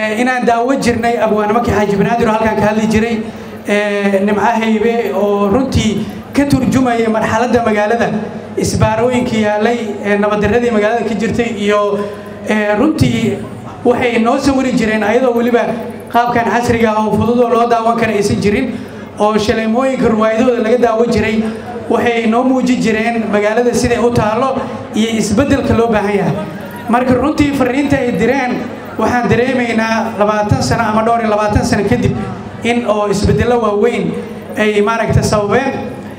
inaan daawo jirnay abwaanimaka xaaji banaadir oo halkaan ka hadli jiray nimco haybe oo runtii ka turjumaya marxaladda magaalada isbaarooyinka yaalay nabaddaradii magaalada ka jirtay iyo runtii waxay noo sawiri jireen ayadoo weliba qaabkan casriga ah oo fududoo loo daawan kara aysan jirin oo shaleemooyinka ruwaayadooda laga daawan jiray waxay noo muujin jireen magaalada siday u taallo iyo isbeddelka loo baahan yahay marka runtii fariinta ay direen waxaan dareemaynaa labaatan sano ama dhowr iyo labaatan sano kadib in oo isbeddello waaweyn ay maaragta sababeen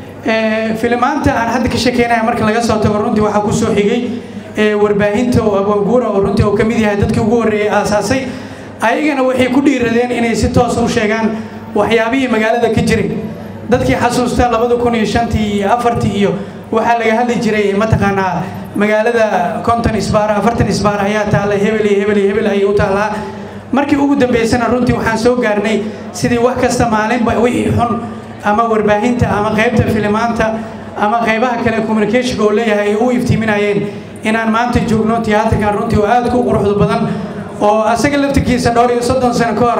filimaanta aan hadda ka sheekeynaya marka laga soo tago runtii waxaa ku soo xigay warbaahinta oo abwaanguura oo runtii oo ka mid yahay dadkii ugu horreeyey aasaasay ayagana waxay ku dhiiradeen inay si toos u sheegaan waxyaabihii magaalada ka jiray dadkii xasuusta labada kun iyo shantii iyo afartii iyo waxaa laga hadli jiray mataqaanaa magaalada konton isbaar afartan isbaar ayaa taalla hebel iyo hebel iyo hebel ayay u taallaa markii ugu dambeysana runtii waxaan soo gaarnay sidii wax kasta maalinba wixii xun ama warbaahinta ama qaybta filimaanta ama qaybaha kale communicationka oo leeyahay ay u iftiiminayeen inaan maanta joogno tiyaatarkan runtii oo aad ku quruxda badan oo asaga laftirkiisa dhowr iyo soddon sano ka hor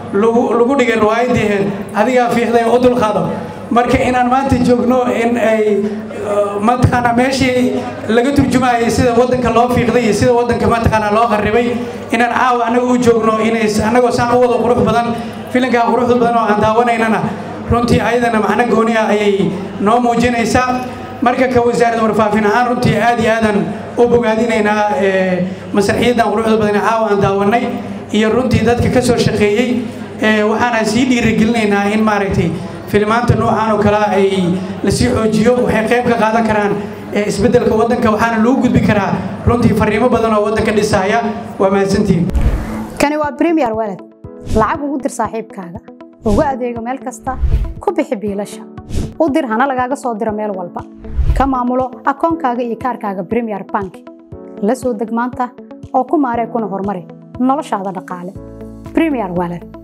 lagu dhigay riwaayadii adigaa fiixday u dulqaado marka inaan maanta joogno in ay mataqaanaa meeshii laga turjumayay sida waddanka loo fiiqday iyo sida waddanka mataqaanaa loo qarribay inaan caawa annaga u joogno inay annagoo saan u wada qurux badan filinkaa quruxda badan oo aan daawanaynana runtii ayadana macno gooni ah ayay noo muujinaysaa marka ka wasaaradda warfaafin ahaan runtii aad iyo aadan u bogaadinaynaa masraxiyaddan quruxda badan ee caawa aan daawannay iyo runtii dadka ka soo shaqeeyey waxaana sii dhiirigelinaynaa in maaragtay filimaanta noocaan oo kale ay lasii xoojiyo waxay qayb ka qaadan karaan isbeddelka waddanka waxaana lagu gudbi karaa runtii fariimo badan oo waddanka dhisaya waa mahadsantihin kani waa premier walad lacag ugu dir saaxiibkaaga ugu adeego meel kasta ku bixi biilasha u dir hana lagaaga soo diro meel walba ka maamulo akoonkaaga iyo kaarkaaga premier bank la soo deg maanta oo ku maaree kuna horumari noloshaada dhaqaale premier walad